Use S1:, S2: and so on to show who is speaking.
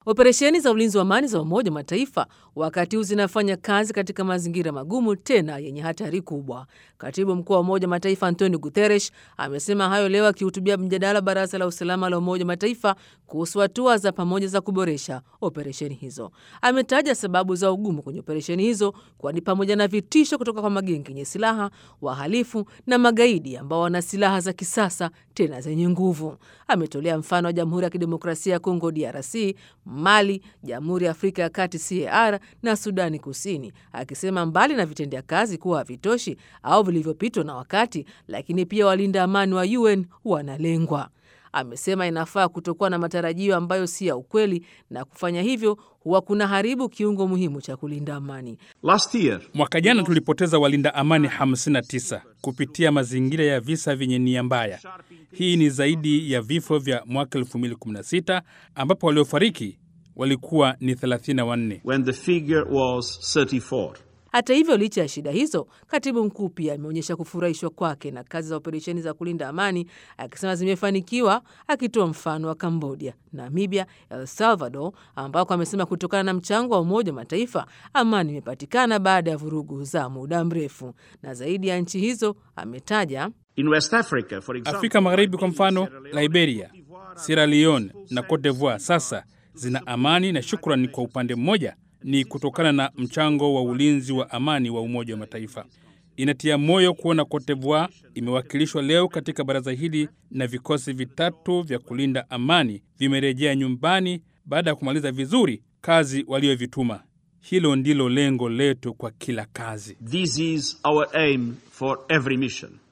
S1: Operesheni za ulinzi wa amani za Umoja wa Mataifa wakati huu zinafanya kazi katika mazingira magumu tena yenye hatari kubwa. Katibu mkuu wa Umoja wa Mataifa Antonio Guterres amesema hayo leo akihutubia mjadala Baraza la Usalama la Umoja wa Mataifa kuhusu hatua za pamoja za kuboresha operesheni hizo. Ametaja sababu za ugumu kwenye operesheni hizo kuwa ni pamoja na vitisho kutoka kwa magenge yenye silaha, wahalifu na magaidi ambao wana silaha za kisasa tena zenye nguvu. Ametolea mfano wa Jamhuri ya Kidemokrasia ya Kongo DRC, Mali, Jamhuri ya Afrika ya Kati CAR na Sudani Kusini, akisema mbali na vitendea kazi kuwa havitoshi au vilivyopitwa na wakati, lakini pia walinda amani wa UN wanalengwa. Amesema inafaa kutokuwa na matarajio ambayo si ya ukweli, na kufanya hivyo huwa kuna haribu kiungo muhimu cha kulinda amani.
S2: Last year,
S3: Mwaka jana tulipoteza walinda amani 59 kupitia mazingira ya visa vyenye nia mbaya. Hii ni zaidi ya vifo vya mwaka 2016 ambapo waliofariki walikuwa ni 34.
S2: when the figure was 34.
S1: Hata hivyo, licha ya shida hizo, katibu mkuu pia ameonyesha kufurahishwa kwake na kazi za operesheni za kulinda amani, akisema zimefanikiwa, akitoa mfano wa Kambodia, Namibia, El Salvador, ambako amesema kutokana na mchango wa Umoja wa Mataifa amani imepatikana baada ya vurugu za muda mrefu. Na zaidi ya nchi hizo ametaja
S2: In West Africa, for example,
S3: Afrika Magharibi kwa mfano, Liberia, Sierra Leone na Cote d'Ivoire sasa zina amani, na shukrani kwa upande mmoja ni kutokana na mchango wa ulinzi wa amani wa Umoja wa Mataifa. Inatia moyo kuona Cote d'Ivoire imewakilishwa leo katika baraza hili na vikosi vitatu vya kulinda amani vimerejea nyumbani baada ya kumaliza vizuri kazi waliovituma. Hilo ndilo lengo letu kwa kila kazi.
S2: this is our aim for every mission.